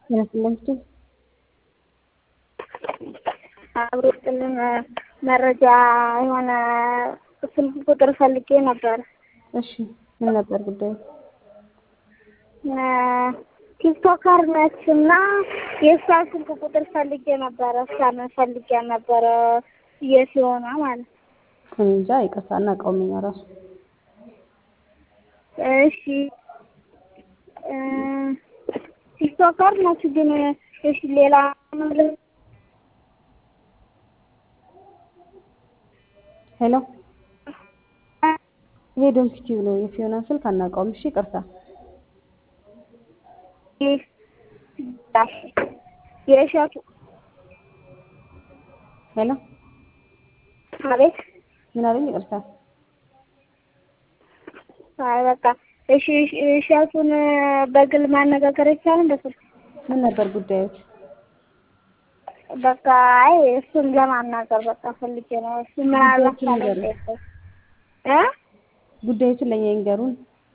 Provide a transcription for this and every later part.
ይመስለኛል። አብሮጥልን መረጃ የሆነ ስልክ ቁጥር ፈልጌ ነበር። እሺ ምን ነበር ጉዳዩ? ቲክቶከር ነች እና የእሷ ስልክ ቁጥር ፈልጌ ነበረ። እሷን ፈልጌ ነበረ የት የሆነ ማለት እኔ እንጃ ይቅርታ አናውቀውም እኛ ራሱ እሺ ቲክቶከር ነች ግን እሺ ሌላ ሄሎ ይሄ ዶንኪቲቭ ነው። የፊዮና ስልክ አናውቀውም። እሺ ይቅርታ። የእሸቱ ሄሎ አቤት ምን አለኝ? ይቅርታ። አይ በቃ እሺ እሸቱን በግል ማነጋገር አይቻልም በስልክ ምን ነበር ጉዳዮች? በቃ አይ እሱን ለማናገር በቃ ፈልጌ ነው። እሱ ምናልባት ጉዳዮችን ንገሩኝ። እ ጉዳዮችን ለእኛ ይንገሩን።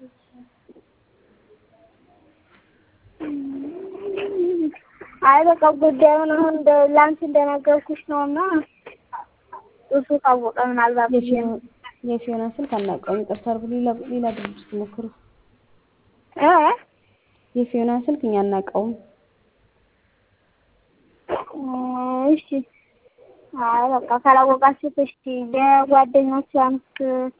አይ በቃ ጉዳዩን አሁን እንደ ላንቺ እንደነገርኩሽ ነው እና እሱ ካወቀ ምናልባት ብዬ ነው። የፊዮና ስልክ አናውቀውም። ይቅርታ አድርጉ። ሌላ ሌላ ድርጅት ሞክሩ። እ የፊዮና ስልክ እኛ አናውቀውም። እሺ አይ በቃ ካላወቃችሁት እሺ የጓደኞች አምስት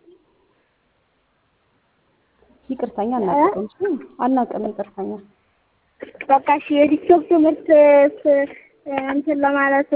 ይቅርታኛ አናውቀውም። እሺ አናውቅም። ይቅርታኛ በቃ እሺ የቲክቶክ ትምህርት እንትን ለማለት